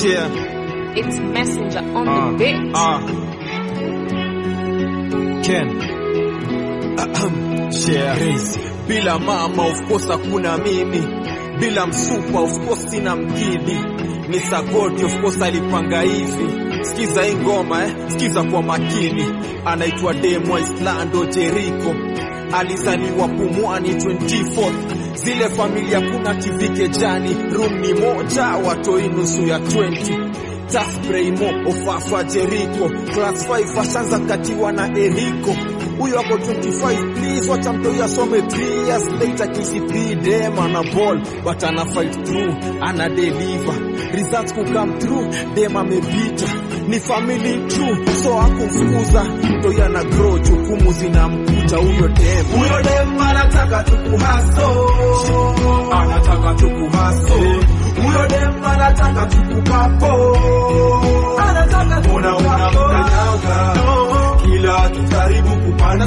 Yeah. It's Messenger on Ah, the beat. ah. Ken. Ahem. Share. Crazy. Bila mama of course hakuna mimi, bila msupa of course sina mkidi, ni Sagodi of course alipanga hivi. Sikiza hii ngoma eh, sikiza kwa makini, anaitwa Demo Islando Jericho, alizaliwa Pumwani 24 zile familia kuna TV kejani, room ni moja, watoi nusu ya 20 Tough Braymo Ofafa Jericho Class 5 ashanza katiwa na Eriko huyo ako 25 please wacha mtoi asome 3 years later KCP dem ana ball but ana fight through ana deliver results ku come through dem amepita ni family true so akumfukuza mtoi ana grow jukumu zinamkuta huyo dem Huyo dem anataka tukuhaso, anataka tukuhaso. Huyo dem anataka tukukapo, anataka mbona unamkanyaga kila akijaribu kupanda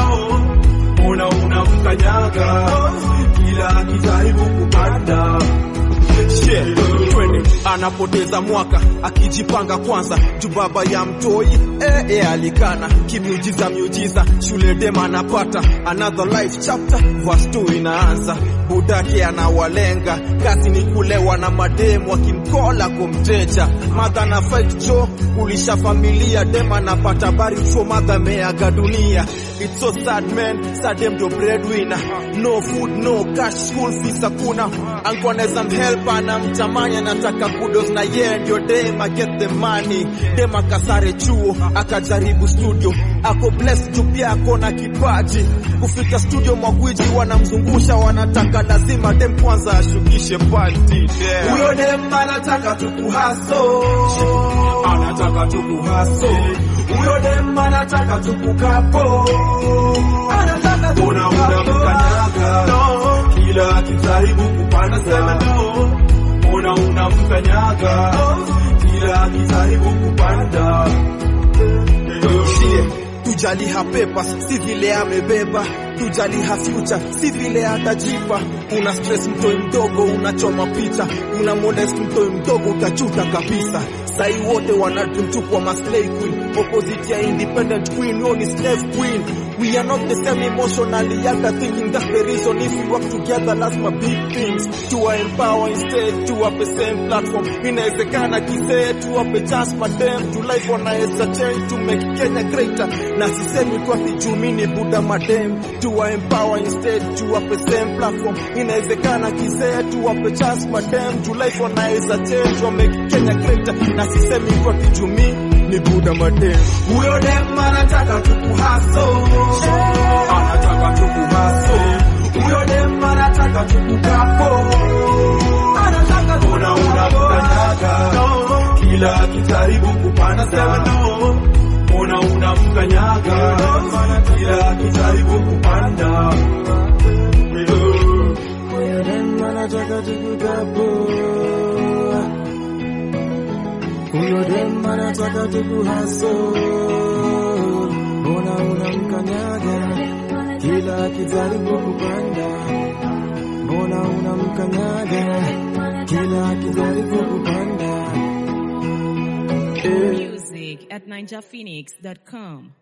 mbona unamkanyaga kila akijaribu kupanda Shit, twende anapoteza mwaka akijipanga kwanza juu baba ya mtoi eh, eh, alikana kimiujiza miujiza shule dem anapata another life chapter verse 2 inaanza budake anawalenga kazi ni kulewa na mademu akimkola kumteja madha na fight jo kulisha familia dem anapata bari chuo madha ameaga dunia it's so sad man sad dem ndio breadwinner no food no cash school fees hakuna anko anaweza mhelp anamtamani anataka kudos na yeye ndio dem get the money dem akasare chuo akajaribu studio ako blessed juu pia ako na kipaji kufika studio magwiji wanamzungusha wanataka lazima dem kwanza ashukishe party yeah. Huyo dem anataka tukuhaso, anataka tukuhaso. Huyo dem anataka tukukapo, anataka mbona unamkanyaga kila akijaribu kupanda sema no, mbona unamkanyaga kila akijaribu kupanda Shie, tujali ha papers si vile amebeba tujali ha future si vile atajipa una stress mtoi mdogo unachoma picha una modest mtoi mdogo utajuta kabisa sai wote wanatumtukwa maslay queen opposite ya independent queen no ni slave queen we are not the same emotionally yada thinking that's the reason if we work together lazima big things to empower instead to up the same platform inawezekana kisee to up a chance madem to life wanaweza change to make Kenya greater na sisemi tu ati juu mimi ni buda madem to empower instead to up the same platform inawezekana kisee to up a chance madem to life wanaweza change wa make Kenya greater na sisemi tu ati juu mimi ni buda madem Huyo dem anataka tukuhaso, anataka tukuhaso. Huyo dem anataka tukukapo, anataka mbona unamkanyaga kila akijaribu kupanda sema no, mbona unamkanyaga kila akijaribu kupanda Huyo dem anataka tukukapo huyo dem anataka tukuhaso, mbona unamkanyaga kila akijaribu kupanda, mbona unamkanyaga kila akijaribu kupanda eh. Music at ninjaphoenix.com.